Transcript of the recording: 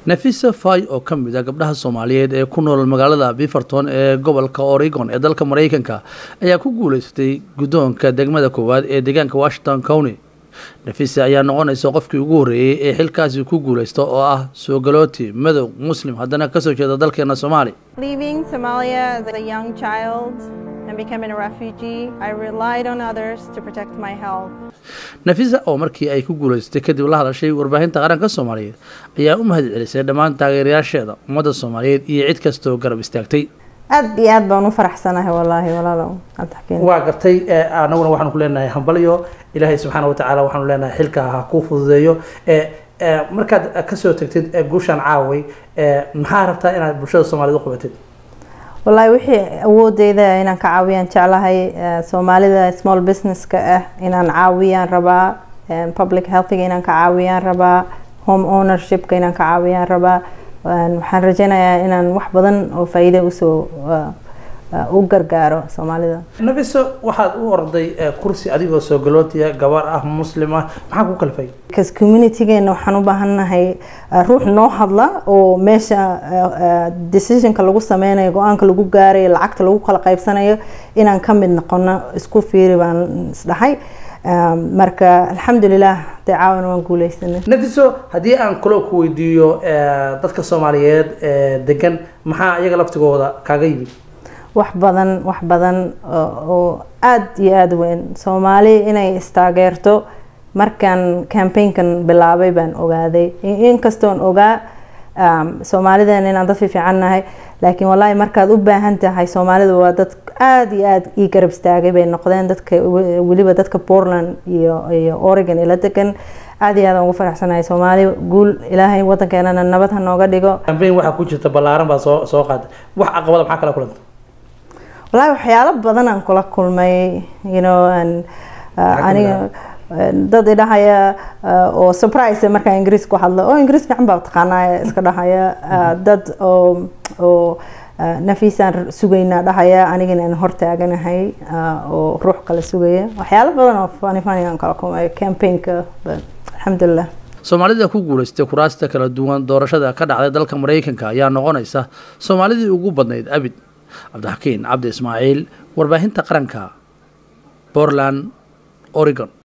nafisa fay oo ka mid a gabdhaha soomaaliyeed ee ku nool magaalada biferton ee gobolka oregon ee dalka maraykanka ayaa ku guuleysatay guddoonka degmada koowaad ee deegaanka washington county nafisa ayaa noqonaysa qofkii ugu horreeyey ee xilkaasi ku guuleysta oo ah soogalooti madow muslim haddana kasoo jeeda dalkeena soomaaliya Leaving Somalia as a young child and becoming a refugee, I relied on others to protect my health. nafisa oo markii ay ku guuleysatay kadib la hadashay warbaahinta qaranka soomaaliyeed ayaa u mahad celisay dhammaan taageerayaasheeda ummadda soomaaliyeed iyo cid kastoo garab istaagtay aad iyo aad baan u faraxsanahay wallaahi walaalow cabdixakiin waa gartay anaguna waxaanu ku leenahay hambalyo ilaahay subxaana watacaala waxaanu leenahay xilka ha kuu fududeeyo markaad kasoo tagtid guushaan caaway maxaa rabtaa inaad bulshada soomaaliyed u qabatid wallaahi wixii awoodeyda inaan ka caawiyaan jeclahay soomaalida small businesska ah inaan caawiyaan rabaa public healthiga inaan ka caawiyaan rabaa home ownershipka inaan ka caawiyaan rabaa waxaan rajeynayaa inaan wax badan oo faa-iida usoo u gargaaro soomaalida nabiso waxaad u orday kursi adigoo soo galootiya gabar ah muslim ah maxaa ku kalfay bcause communitygeena waxaan u baahannahay ruux noo hadla oo meesha decisionka lagu sameynayo go-aanka lagu gaarayo lacagta lagu kala qaybsanayo inaan ka mid noqono isku fiiri baan isdhahay marka alxamdulilah dee caawan waan guuleysanay nafiso haddii aan kaloo ku weydiiyo dadka soomaaliyeed degan maxaa iyaga laftigooda kaaga yimid wax badan wax badan oo aada iyo aada weyn soomaali inay istaageerto markaan campaignkan bilaabay baan ogaaday inkastoon ogaa soomaalidan inaan dad fiifican nahay laakiin wallaahi markaad u baahan tahay soomaalidu waa dad aada iyo aada ii garab istaagay bay noqdeen dadka weliba dadka portland iyo iyo oregon ila degan aada iyo aad ugu faraxsanahay soomaali guul ilaahay waddankeenana nabad ha nooga dhigo campaign waxaa ku jirta ballaaran baa soo soo qaada wax caqabada maxaa kala kulanta wallaahi waxyaalo badan aan kula kulmay you know aniga dad idhahaya oo surprise markaa ingiriis ku hadla oo ingiriis fiican baa taqaanaa iska dhahaya dad oo oo nafiisaan sugaynaa dhahaya anigana aan hortaaganahay oo ruux kale sugaya waxyaalo badan oo fani fani aan kala kulmay campaignka alxamdulilah soomaalida ku guuleystay kuraasta kala duwan doorashada ka dhacday dalka maraykanka ayaa noqonaysa soomaalidii ugu badnayd abid cabdixakiin cabdi ismaaciil warbaahinta qaranka portland oregon